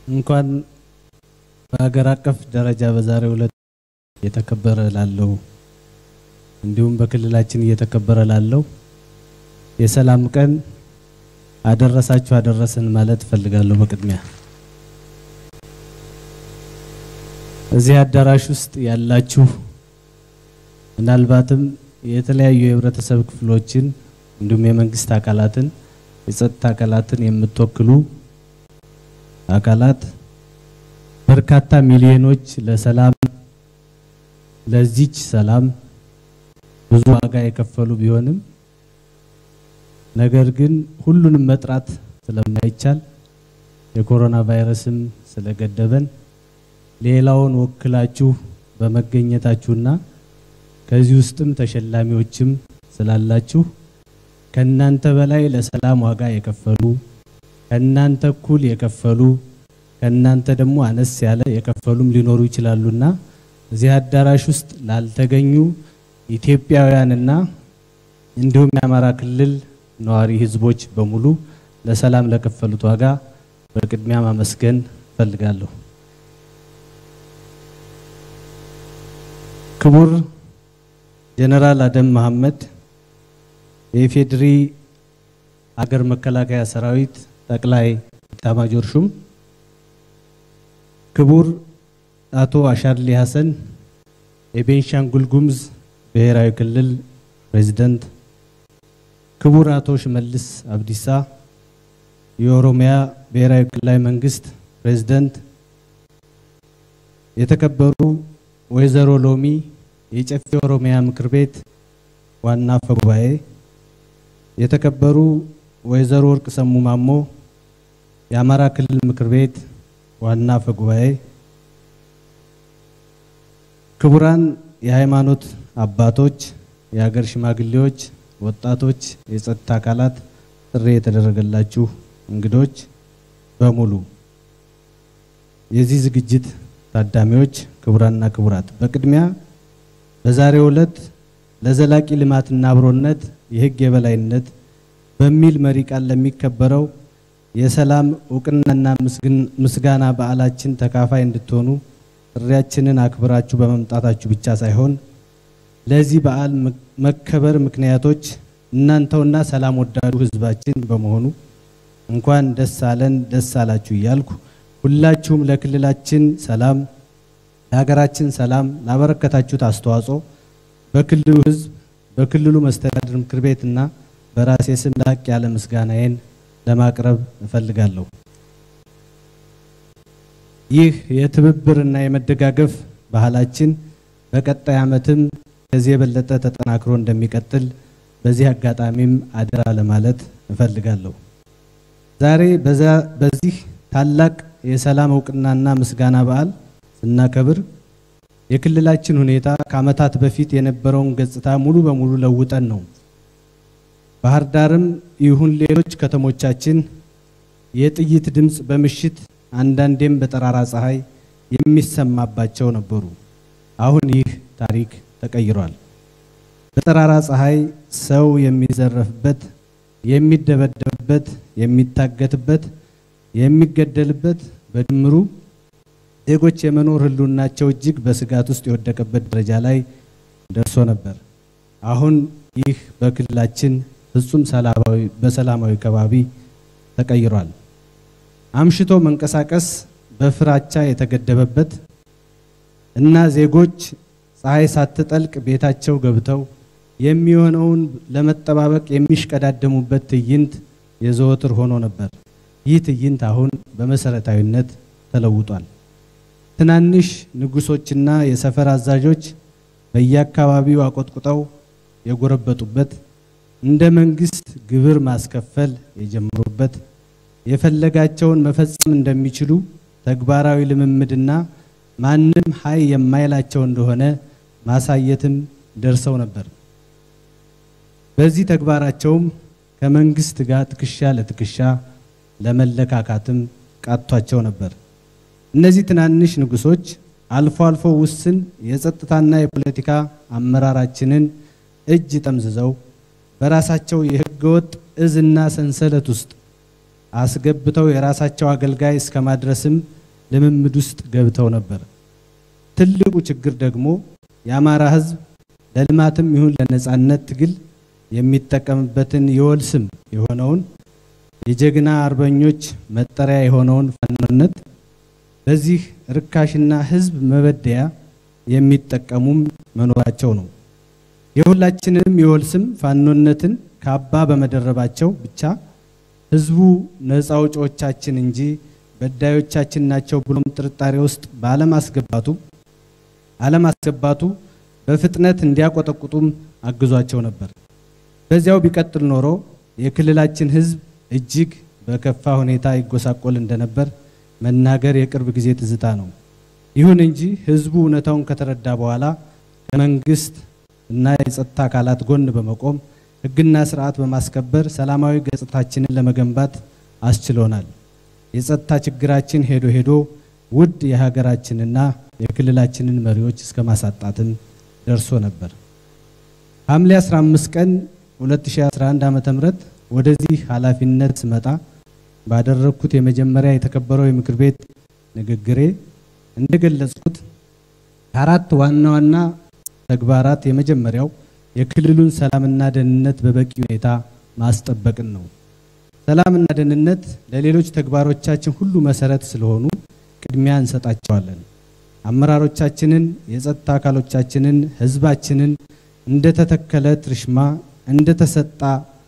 እንኳን በሀገር አቀፍ ደረጃ በዛሬው ዕለት እየተከበረ ላለው እንዲሁም በክልላችን እየተከበረ ላለው የሰላም ቀን አደረሳችሁ አደረሰን ማለት እፈልጋለሁ። በቅድሚያ እዚህ አዳራሽ ውስጥ ያላችሁ ምናልባትም የተለያዩ የህብረተሰብ ክፍሎችን እንዲሁም የመንግስት አካላትን የጸጥታ አካላትን የምትወክሉ አካላት በርካታ ሚሊዮኖች ለሰላም ለዚች ሰላም ብዙ ዋጋ የከፈሉ ቢሆንም ነገር ግን ሁሉንም መጥራት ስለማይቻል የኮሮና ቫይረስም ስለገደበን ሌላውን ወክላችሁ በመገኘታችሁና ከዚህ ውስጥም ተሸላሚዎችም ስላላችሁ ከእናንተ በላይ ለሰላም ዋጋ የከፈሉ ከእናንተ እኩል የከፈሉ ከእናንተ ደግሞ አነስ ያለ የከፈሉም ሊኖሩ ይችላሉና እዚህ አዳራሽ ውስጥ ላልተገኙ ኢትዮጵያውያንና እንዲሁም የአማራ ክልል ነዋሪ ህዝቦች በሙሉ ለሰላም ለከፈሉት ዋጋ በቅድሚያ ማመስገን እፈልጋለሁ። ክቡር ጀነራል አደም መሐመድ የኢፌድሪ አገር መከላከያ ሰራዊት ጠቅላይ ኤታማዦር ሹም፣ ክቡር አቶ አሻድሊ ሀሰን የቤንሻንጉል ጉሙዝ ብሔራዊ ክልል ፕሬዝዳንት፣ ክቡር አቶ ሽመልስ አብዲሳ የኦሮሚያ ብሔራዊ ክልላዊ መንግስት ፕሬዝዳንት፣ የተከበሩ ወይዘሮ ሎሚ የጨፌ ኦሮሚያ ምክር ቤት ዋና አፈ ጉባኤ፣ የተከበሩ ወይዘሮ ወርቅ ሰሙ ማሞ የአማራ ክልል ምክር ቤት ዋና አፈ ጉባኤ፣ ክቡራን የሃይማኖት አባቶች፣ የሀገር ሽማግሌዎች፣ ወጣቶች፣ የጸጥታ አካላት፣ ጥሪ የተደረገላችሁ እንግዶች በሙሉ የዚህ ዝግጅት ታዳሚዎች፣ ክቡራንና ክቡራት በቅድሚያ በዛሬው ዕለት ለዘላቂ ልማትና አብሮነት የሕግ የበላይነት በሚል መሪ ቃል ለሚከበረው የሰላም እውቅናና ምስጋና በዓላችን ተካፋይ እንድትሆኑ ጥሪያችንን አክብራችሁ በመምጣታችሁ ብቻ ሳይሆን ለዚህ በዓል መከበር ምክንያቶች እናንተውና ሰላም ወዳዱ ሕዝባችን በመሆኑ እንኳን ደስ አለን ደስ አላችሁ እያልኩ ሁላችሁም ለክልላችን ሰላም ለሀገራችን ሰላም ላበረከታችሁት አስተዋጽኦ በክልሉ ህዝብ በክልሉ መስተዳድር ምክር ቤትና በራሴ ስም ላቅ ያለ ምስጋናዬን ለማቅረብ እፈልጋለሁ። ይህ የትብብርና የመደጋገፍ ባህላችን በቀጣይ ዓመትም ከዚህ የበለጠ ተጠናክሮ እንደሚቀጥል በዚህ አጋጣሚም አደራ ለማለት እፈልጋለሁ። ዛሬ በዚህ ታላቅ የሰላም እውቅናና ምስጋና በዓል ስናከብር የክልላችን ሁኔታ ከዓመታት በፊት የነበረውን ገጽታ ሙሉ በሙሉ ለውጠን ነው። ባህር ዳርም ይሁን ሌሎች ከተሞቻችን የጥይት ድምፅ በምሽት አንዳንዴም በጠራራ ፀሐይ የሚሰማባቸው ነበሩ። አሁን ይህ ታሪክ ተቀይሯል። በጠራራ ፀሐይ ሰው የሚዘረፍበት፣ የሚደበደብበት፣ የሚታገትበት፣ የሚገደልበት በድምሩ ዜጎች የመኖር ህልውናቸው እጅግ በስጋት ውስጥ የወደቀበት ደረጃ ላይ ደርሶ ነበር። አሁን ይህ በክልላችን ፍጹም ሰላማዊ በሰላማዊ ከባቢ ተቀይሯል። አምሽቶ መንቀሳቀስ በፍራቻ የተገደበበት እና ዜጎች ፀሐይ ሳትጠልቅ ቤታቸው ገብተው የሚሆነውን ለመጠባበቅ የሚሽቀዳደሙበት ትዕይንት የዘወትር ሆኖ ነበር። ይህ ትዕይንት አሁን በመሰረታዊነት ተለውጧል። ትናንሽ ንጉሶችና የሰፈር አዛዦች በየአካባቢው አቆጥቁጠው የጎረበጡበት እንደ መንግስት ግብር ማስከፈል የጀመሩበት የፈለጋቸውን መፈጸም እንደሚችሉ ተግባራዊ ልምምድና ማንም ሀይ የማይላቸው እንደሆነ ማሳየትም ደርሰው ነበር። በዚህ ተግባራቸውም ከመንግስት ጋር ትከሻ ለትከሻ ለመለካካትም ቃቷቸው ነበር። እነዚህ ትናንሽ ንጉሶች አልፎ አልፎ ውስን የጸጥታና የፖለቲካ አመራራችንን እጅ ጠምዝዘው በራሳቸው የህገወጥ እዝና ሰንሰለት ውስጥ አስገብተው የራሳቸው አገልጋይ እስከ ማድረስም ልምምድ ውስጥ ገብተው ነበር። ትልቁ ችግር ደግሞ የአማራ ሕዝብ ለልማትም ይሁን ለነጻነት ትግል የሚጠቀምበትን የወል ስም የሆነውን የጀግና አርበኞች መጠሪያ የሆነውን ፋኖነት በዚህ ርካሽና ሕዝብ መበደያ የሚጠቀሙም መኖራቸው ነው። የሁላችንንም የወል ስም ፋኖነትን ካባ በመደረባቸው ብቻ ሕዝቡ ነፃ አውጪዎቻችን እንጂ በዳዮቻችን ናቸው ብሎም ጥርጣሬ ውስጥ ባለማስገባቱ አለማስገባቱ በፍጥነት እንዲያቆጠቁጡም አግዟቸው ነበር። በዚያው ቢቀጥል ኖሮ የክልላችን ሕዝብ እጅግ በከፋ ሁኔታ ይጎሳቆል እንደነበር መናገር የቅርብ ጊዜ ትዝታ ነው። ይሁን እንጂ ሕዝቡ እውነታውን ከተረዳ በኋላ ከመንግስት እና የጸጥታ አካላት ጎን በመቆም ሕግና ስርዓት በማስከበር ሰላማዊ ገጽታችንን ለመገንባት አስችሎናል። የጸጥታ ችግራችን ሄዶ ሄዶ ውድ የሀገራችንና የክልላችንን መሪዎች እስከ ማሳጣትም ደርሶ ነበር። ሐምሌ 15 ቀን 2011 ዓ.ም ወደዚህ ኃላፊነት ስመጣ ባደረግኩት የመጀመሪያ የተከበረው የምክር ቤት ንግግሬ እንደገለጽኩት ከአራት ዋና ዋና ተግባራት የመጀመሪያው የክልሉን ሰላምና ደህንነት በበቂ ሁኔታ ማስጠበቅን ነው። ሰላምና ደህንነት ለሌሎች ተግባሮቻችን ሁሉ መሰረት ስለሆኑ ቅድሚያ እንሰጣቸዋለን። አመራሮቻችንን፣ የጸጥታ አካሎቻችንን፣ ህዝባችንን እንደተተከለ ትርሽማ እንደተሰጣ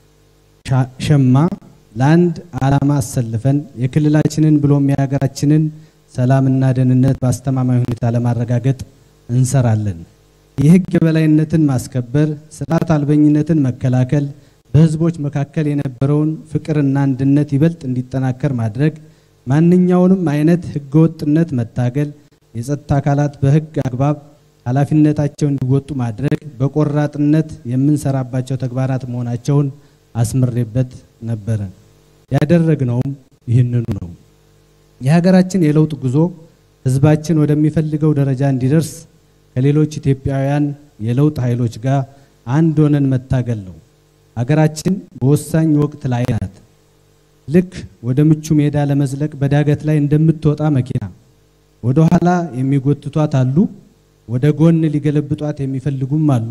ሸማ ለአንድ ዓላማ አሰልፈን የክልላችንን ብሎም የሀገራችንን ሰላምና ደህንነት በአስተማማኝ ሁኔታ ለማረጋገጥ እንሰራለን። የህግ የበላይነትን ማስከበር፣ ስርዓት አልበኝነትን መከላከል፣ በህዝቦች መካከል የነበረውን ፍቅርና አንድነት ይበልጥ እንዲጠናከር ማድረግ፣ ማንኛውንም አይነት ህገወጥነት መታገል፣ የጸጥታ አካላት በህግ አግባብ ኃላፊነታቸው እንዲወጡ ማድረግ በቆራጥነት የምንሰራባቸው ተግባራት መሆናቸውን አስምሬበት ነበረ። ያደረግነውም ይህንኑ ነው። የሀገራችን የለውጥ ጉዞ ህዝባችን ወደሚፈልገው ደረጃ እንዲደርስ ከሌሎች ኢትዮጵያውያን የለውጥ ኃይሎች ጋር አንድ ሆነን መታገል ነው። ሀገራችን በወሳኝ ወቅት ላይ ናት። ልክ ወደ ምቹ ሜዳ ለመዝለቅ በዳገት ላይ እንደምትወጣ መኪና ወደ ኋላ የሚጎትቷት አሉ፣ ወደ ጎን ሊገለብጧት የሚፈልጉም አሉ።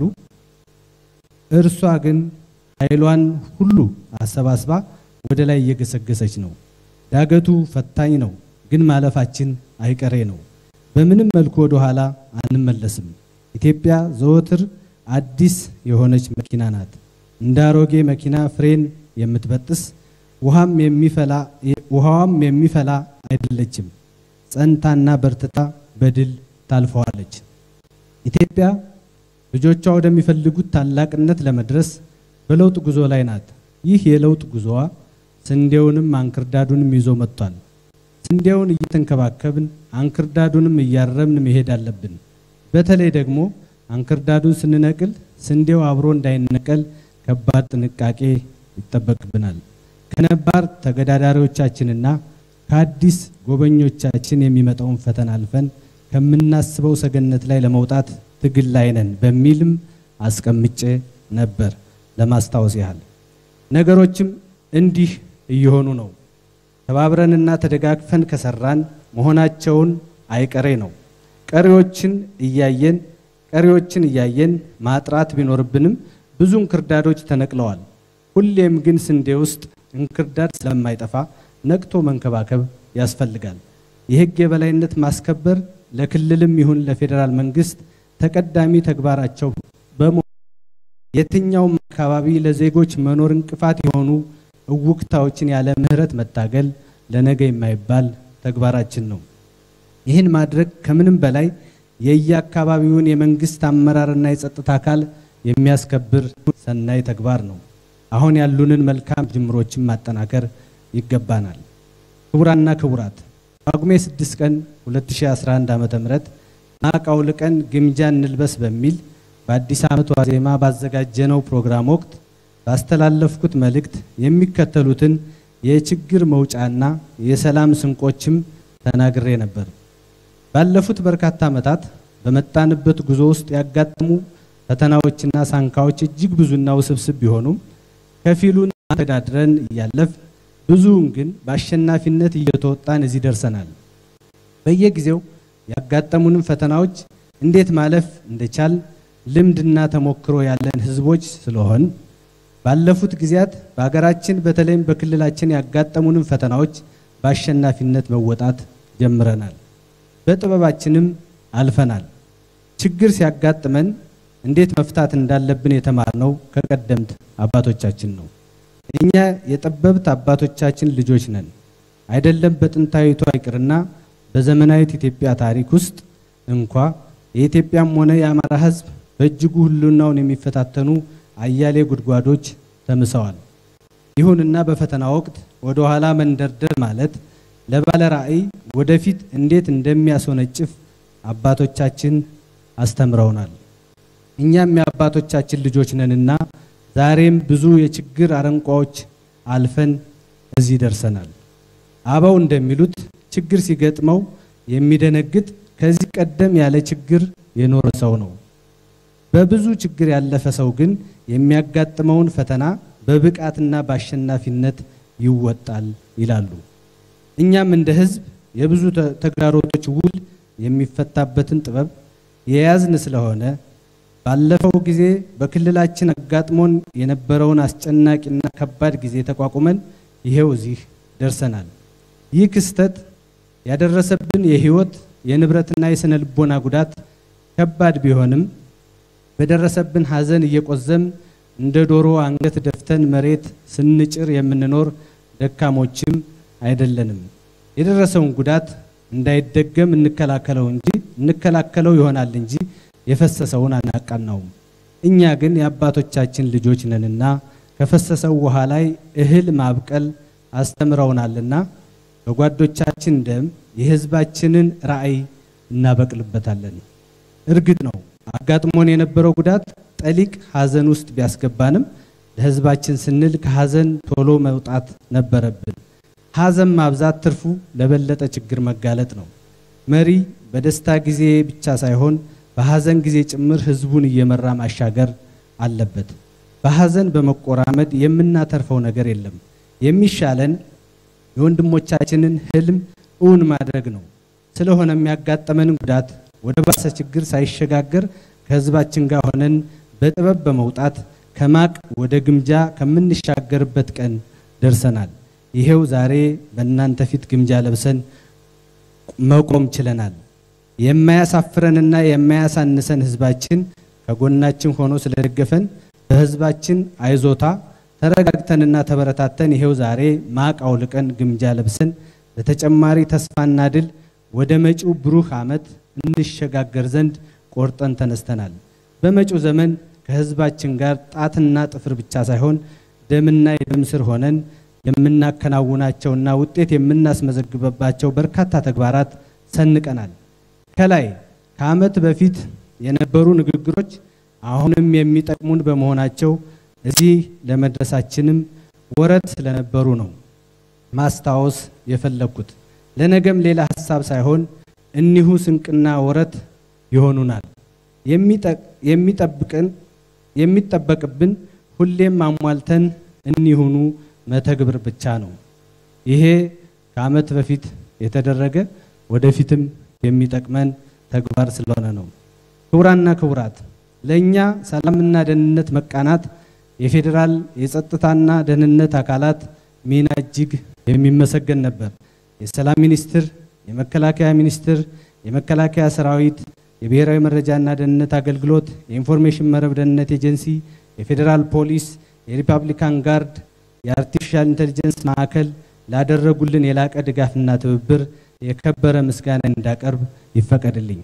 እርሷ ግን ኃይሏን ሁሉ አሰባስባ ወደ ላይ እየገሰገሰች ነው። ዳገቱ ፈታኝ ነው፣ ግን ማለፋችን አይቀሬ ነው። በምንም መልኩ ወደ ኋላ አንመለስም። ኢትዮጵያ ዘወትር አዲስ የሆነች መኪና ናት። እንደ አሮጌ መኪና ፍሬን የምትበጥስ ውሃም የሚፈላ ውሃዋም የሚፈላ አይደለችም። ጸንታና በርትታ በድል ታልፈዋለች። ኢትዮጵያ ልጆቿ ወደሚፈልጉት ታላቅነት ለመድረስ በለውጥ ጉዞ ላይ ናት። ይህ የለውጥ ጉዞዋ ስንዴውንም አንክርዳዱንም ይዞ መጥቷል። ስንዴውን እየተንከባከብን አንክርዳዱንም እያረምን መሄድ አለብን። በተለይ ደግሞ አንክርዳዱን ስንነቅል ስንዴው አብሮ እንዳይነቀል ከባድ ጥንቃቄ ይጠበቅብናል። ከነባር ተገዳዳሪዎቻችንና ከአዲስ ጎበኞቻችን የሚመጣውን ፈተና አልፈን ከምናስበው ሰገነት ላይ ለመውጣት ትግል ላይ ነን በሚልም አስቀምጬ ነበር። ለማስታወስ ያህል ነገሮችም እንዲህ እየሆኑ ነው። ተባብረንና ተደጋግፈን ከሰራን መሆናቸውን አይቀሬ ነው። ቀሪዎችን እያየን ቀሪዎችን እያየን ማጥራት ቢኖርብንም ብዙ እንክርዳዶች ተነቅለዋል። ሁሌም ግን ስንዴ ውስጥ እንክርዳድ ስለማይጠፋ ነቅቶ መንከባከብ ያስፈልጋል። የሕግ የበላይነት ማስከበር ለክልልም ይሁን ለፌዴራል መንግስት ተቀዳሚ ተግባራቸው በመሆኑ የትኛውም አካባቢ ለዜጎች መኖር እንቅፋት የሆኑ እውክታዎችን ያለ ምሕረት መታገል ለነገ የማይባል ተግባራችን ነው። ይህን ማድረግ ከምንም በላይ የየአካባቢውን የመንግስት አመራርና የጸጥታ አካል የሚያስከብር ሰናይ ተግባር ነው። አሁን ያሉንን መልካም ጅምሮችን ማጠናከር ይገባናል። ክቡራና ክቡራት ጳጉሜ 6 ቀን 2011 ዓ.ም ማቅ አውልቀን ግምጃ እንልበስ በሚል በአዲስ ዓመት ዋዜማ ባዘጋጀነው ፕሮግራም ወቅት ባስተላለፍኩት መልእክት የሚከተሉትን የችግር መውጫና የሰላም ስንቆችም ተናግሬ ነበር። ባለፉት በርካታ ዓመታት በመጣንበት ጉዞ ውስጥ ያጋጠሙ ፈተናዎችና ሳንካዎች እጅግ ብዙና ውስብስብ ቢሆኑም ከፊሉን ተዳድረን እያለፍ ብዙውን ግን በአሸናፊነት እየተወጣን እዚህ ደርሰናል። በየጊዜው ያጋጠሙንን ፈተናዎች እንዴት ማለፍ እንደቻል ልምድና ተሞክሮ ያለን ህዝቦች ስለሆን ባለፉት ጊዜያት በሀገራችን በተለይም በክልላችን ያጋጠሙንን ፈተናዎች በአሸናፊነት መወጣት ጀምረናል። በጥበባችንም አልፈናል። ችግር ሲያጋጥመን እንዴት መፍታት እንዳለብን የተማርነው ከቀደምት አባቶቻችን ነው። እኛ የጠበብት አባቶቻችን ልጆች ነን። አይደለም በጥንታዊቷ ይቅርና በዘመናዊት ኢትዮጵያ ታሪክ ውስጥ እንኳ የኢትዮጵያም ሆነ የአማራ ህዝብ በእጅጉ ህልውናውን የሚፈታተኑ አያሌ ጉድጓዶች ተምሰዋል። ይሁንና በፈተና ወቅት ወደ ኋላ መንደርደር ማለት ለባለ ራዕይ ወደፊት እንዴት እንደሚያስወነጭፍ አባቶቻችን አስተምረውናል። እኛም የአባቶቻችን ልጆች ነንና ዛሬም ብዙ የችግር አረንቋዎች አልፈን እዚህ ደርሰናል። አበው እንደሚሉት ችግር ሲገጥመው የሚደነግጥ ከዚህ ቀደም ያለ ችግር የኖረ ሰው ነው። በብዙ ችግር ያለፈ ሰው ግን የሚያጋጥመውን ፈተና በብቃትና በአሸናፊነት ይወጣል ይላሉ። እኛም እንደ ህዝብ የብዙ ተግዳሮቶች ውል የሚፈታበትን ጥበብ የያዝን ስለሆነ ባለፈው ጊዜ በክልላችን አጋጥሞን የነበረውን አስጨናቂና ከባድ ጊዜ ተቋቁመን ይሄው እዚህ ደርሰናል። ይህ ክስተት ያደረሰብን የህይወት የንብረትና የስነ ልቦና ጉዳት ከባድ ቢሆንም በደረሰብን ሐዘን እየቆዘም እንደ ዶሮ አንገት ደፍተን መሬት ስንጭር የምንኖር ደካሞችም አይደለንም። የደረሰውን ጉዳት እንዳይደገም እንከላከለው እንጂ እንከላከለው ይሆናል እንጂ የፈሰሰውን አናቃናውም። እኛ ግን የአባቶቻችን ልጆች ነንና ከፈሰሰው ውሃ ላይ እህል ማብቀል አስተምረውናልና በጓዶቻችን ደም የህዝባችንን ራዕይ እናበቅልበታለን። እርግጥ ነው አጋጥሞን የነበረው ጉዳት ጠሊቅ ሐዘን ውስጥ ቢያስገባንም ለህዝባችን ስንል ከሐዘን ቶሎ መውጣት ነበረብን። ሐዘን ማብዛት ትርፉ ለበለጠ ችግር መጋለጥ ነው። መሪ በደስታ ጊዜ ብቻ ሳይሆን በሐዘን ጊዜ ጭምር ህዝቡን እየመራ ማሻገር አለበት። በሐዘን በመቆራመድ የምናተርፈው ነገር የለም። የሚሻለን የወንድሞቻችንን ህልም እውን ማድረግ ነው። ስለሆነ የሚያጋጠመንን ጉዳት ወደ ባሰ ችግር ሳይሸጋገር ከህዝባችን ጋር ሆነን በጥበብ በመውጣት ከማቅ ወደ ግምጃ ከምንሻገርበት ቀን ደርሰናል። ይሄው ዛሬ በእናንተ ፊት ግምጃ ለብሰን መቆም ችለናል። የማያሳፍረንና የማያሳንሰን ህዝባችን ከጎናችን ሆኖ ስለደገፈን በህዝባችን አይዞታ ተረጋግተንና ተበረታተን ይሄው ዛሬ ማቅ አውልቀን ግምጃ ለብሰን ለተጨማሪ ተስፋና ድል ወደ መጪው ብሩህ ዓመት እንሸጋገር ዘንድ ቆርጠን ተነስተናል። በመጪው ዘመን ከህዝባችን ጋር ጣትና ጥፍር ብቻ ሳይሆን ደምና የደም ስር ሆነን የምናከናውናቸውና ውጤት የምናስመዘግበባቸው በርካታ ተግባራት ሰንቀናል። ከላይ ከዓመት በፊት የነበሩ ንግግሮች አሁንም የሚጠቅሙን በመሆናቸው እዚህ ለመድረሳችንም ወረት ስለነበሩ ነው ማስታወስ የፈለግኩት። ለነገም ሌላ ሀሳብ ሳይሆን እኒሁ ስንቅና ወረት ይሆኑናል። የሚጠብቅን የሚጠበቅብን ሁሌም አሟልተን እኒሁኑ መተግብር ብቻ ነው። ይሄ ከዓመት በፊት የተደረገ ወደፊትም የሚጠቅመን ተግባር ስለሆነ ነው። ክቡራና ክቡራት፣ ለእኛ ሰላምና ደህንነት መቃናት የፌዴራል የጸጥታና ደህንነት አካላት ሚና እጅግ የሚመሰገን ነበር። የሰላም ሚኒስቴር፣ የመከላከያ ሚኒስቴር፣ የመከላከያ ሰራዊት፣ የብሔራዊ መረጃና ደህንነት አገልግሎት፣ የኢንፎርሜሽን መረብ ደህንነት ኤጀንሲ፣ የፌዴራል ፖሊስ፣ የሪፐብሊካን ጋርድ፣ የአርቲፊሻል ኢንቴሊጀንስ ማዕከል ላደረጉልን የላቀ ድጋፍና ትብብር የከበረ ምስጋና እንዳቀርብ ይፈቀድልኝ።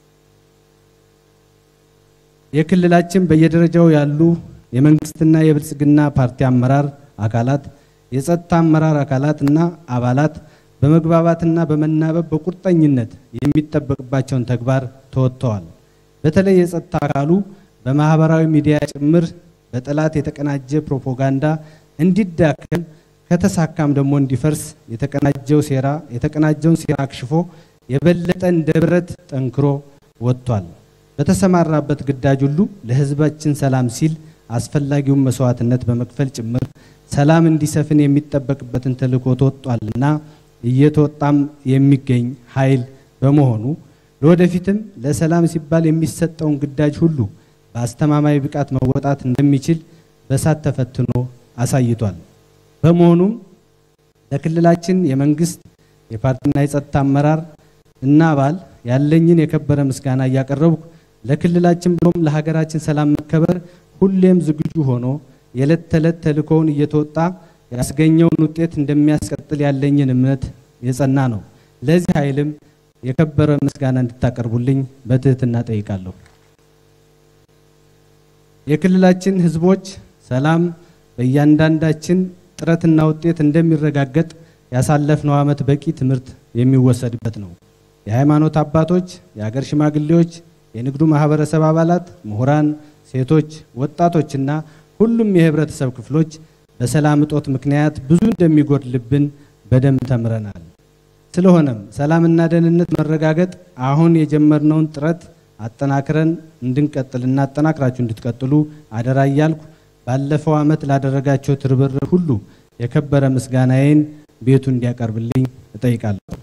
የክልላችን በየደረጃው ያሉ የመንግስትና የብልጽግና ፓርቲ አመራር አካላት፣ የጸጥታ አመራር አካላት እና አባላት በመግባባትና በመናበብ በቁርጠኝነት የሚጠበቅባቸውን ተግባር ተወጥተዋል። በተለይ የጸጥታ አካሉ በማህበራዊ ሚዲያ ጭምር በጠላት የተቀናጀ ፕሮፓጋንዳ እንዲዳከም ከተሳካም ደግሞ እንዲፈርስ የተቀናጀው ሴራ የተቀናጀውን ሴራ አክሽፎ የበለጠ እንደ ብረት ጠንክሮ ወጥቷል። በተሰማራበት ግዳጅ ሁሉ ለሕዝባችን ሰላም ሲል አስፈላጊውን መስዋዕትነት በመክፈል ጭምር ሰላም እንዲሰፍን የሚጠበቅበትን ተልዕኮ ተወጧልና እየተወጣም የሚገኝ ኃይል በመሆኑ ለወደፊትም ለሰላም ሲባል የሚሰጠውን ግዳጅ ሁሉ በአስተማማኝ ብቃት መወጣት እንደሚችል በሳት ተፈትኖ አሳይቷል። በመሆኑም ለክልላችን የመንግስት የፓርቲና የጸጥታ አመራር እና አባል ያለኝን የከበረ ምስጋና እያቀረብኩ ለክልላችን ብሎም ለሀገራችን ሰላም መከበር ሁሌም ዝግጁ ሆኖ የዕለት ተዕለት ተልእኮውን እየተወጣ ያስገኘውን ውጤት እንደሚያስቀጥል ያለኝን እምነት የጸና ነው። ለዚህ ኃይልም የከበረ ምስጋና እንድታቀርቡልኝ በትህትና ጠይቃለሁ። የክልላችን ህዝቦች ሰላም በእያንዳንዳችን ጥረትና ውጤት እንደሚረጋገጥ ያሳለፍነው ዓመት በቂ ትምህርት የሚወሰድበት ነው። የሃይማኖት አባቶች፣ የሀገር ሽማግሌዎች፣ የንግዱ ማህበረሰብ አባላት፣ ምሁራን፣ ሴቶች፣ ወጣቶችና ሁሉም የህብረተሰብ ክፍሎች በሰላም እጦት ምክንያት ብዙ እንደሚጎድልብን በደንብ ተምረናል። ስለሆነም ሰላምና ደህንነት መረጋገጥ አሁን የጀመርነውን ጥረት አጠናክረን እንድንቀጥልና አጠናክራችሁ እንድትቀጥሉ አደራ እያልኩ ባለፈው ዓመት ላደረጋቸው ትብብር ሁሉ የከበረ ምስጋናዬን ቤቱ እንዲያቀርብልኝ እጠይቃለሁ።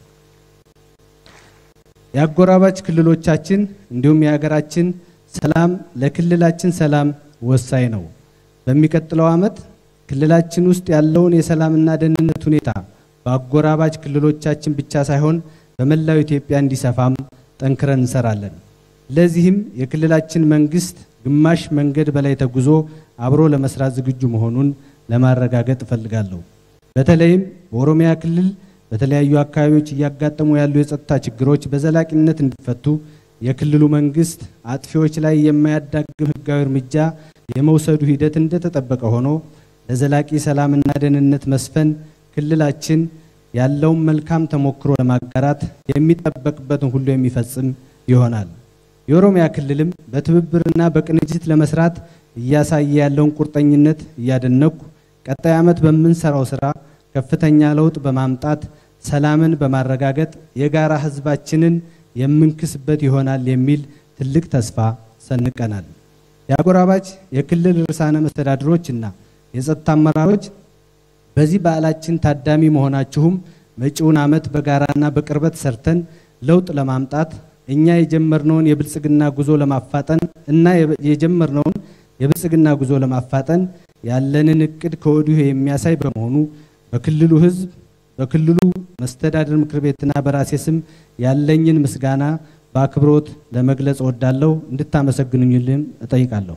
የአጎራባች ክልሎቻችን እንዲሁም የሀገራችን ሰላም ለክልላችን ሰላም ወሳኝ ነው። በሚቀጥለው ዓመት ክልላችን ውስጥ ያለውን የሰላምና ደህንነት ሁኔታ በአጎራባች ክልሎቻችን ብቻ ሳይሆን በመላው ኢትዮጵያ እንዲሰፋም ጠንክረን እንሰራለን። ለዚህም የክልላችን መንግስት ግማሽ መንገድ በላይ ተጉዞ አብሮ ለመስራት ዝግጁ መሆኑን ለማረጋገጥ እፈልጋለሁ። በተለይም በኦሮሚያ ክልል በተለያዩ አካባቢዎች እያጋጠሙ ያሉ የጸጥታ ችግሮች በዘላቂነት እንዲፈቱ የክልሉ መንግስት አጥፊዎች ላይ የማያዳግም ሕጋዊ እርምጃ የመውሰዱ ሂደት እንደተጠበቀ ሆኖ ለዘላቂ ሰላምና ደህንነት መስፈን ክልላችን ያለውን መልካም ተሞክሮ ለማጋራት የሚጠበቅበትን ሁሉ የሚፈጽም ይሆናል። የኦሮሚያ ክልልም በትብብርና በቅንጅት ለመስራት እያሳየ ያለውን ቁርጠኝነት እያደነኩ ቀጣይ ዓመት በምንሰራው ስራ ከፍተኛ ለውጥ በማምጣት ሰላምን በማረጋገጥ የጋራ ህዝባችንን የምንክስበት ይሆናል የሚል ትልቅ ተስፋ ሰንቀናል። የአጎራባች የክልል ርዕሳነ መስተዳድሮችና የጸጥታ አመራሮች በዚህ በዓላችን ታዳሚ መሆናችሁም መጪውን ዓመት በጋራና በቅርበት ሰርተን ለውጥ ለማምጣት እኛ የጀመርነውን የብልጽግና ጉዞ ለማፋጠን እና የጀመርነውን የብልጽግና ጉዞ ለማፋጠን ያለንን እቅድ ከወዲሁ የሚያሳይ በመሆኑ በክልሉ ህዝብ በክልሉ መስተዳድር ምክር ቤትና በራሴ ስም ያለኝን ምስጋና በአክብሮት ለመግለጽ እወዳለሁ። እንድታመሰግኑኝልም እጠይቃለሁ።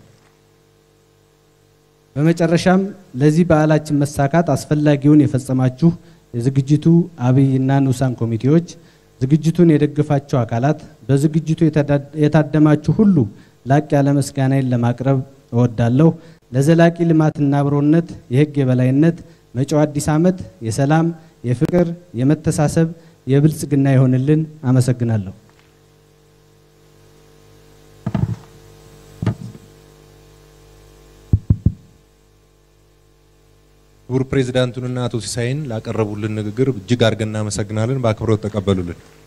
በመጨረሻም ለዚህ በዓላችን መሳካት አስፈላጊውን የፈጸማችሁ የዝግጅቱ አብይና ንዑሳን ኮሚቴዎች፣ ዝግጅቱን የደገፋችሁ አካላት፣ በዝግጅቱ የታደማችሁ ሁሉ ላቅ ያለ ምስጋናዬን ለማቅረብ እወዳለሁ። ለዘላቂ ልማትና አብሮነት የህግ የበላይነት መጪው አዲስ ዓመት የሰላም፣ የፍቅር፣ የመተሳሰብ፣ የብልጽግና ይሆንልን። አመሰግናለሁ። ክቡር ፕሬዚዳንቱንና አቶ ሲሳይን ላቀረቡልን ንግግር እጅግ አድርገን እናመሰግናለን። በአክብሮት ተቀበሉልን።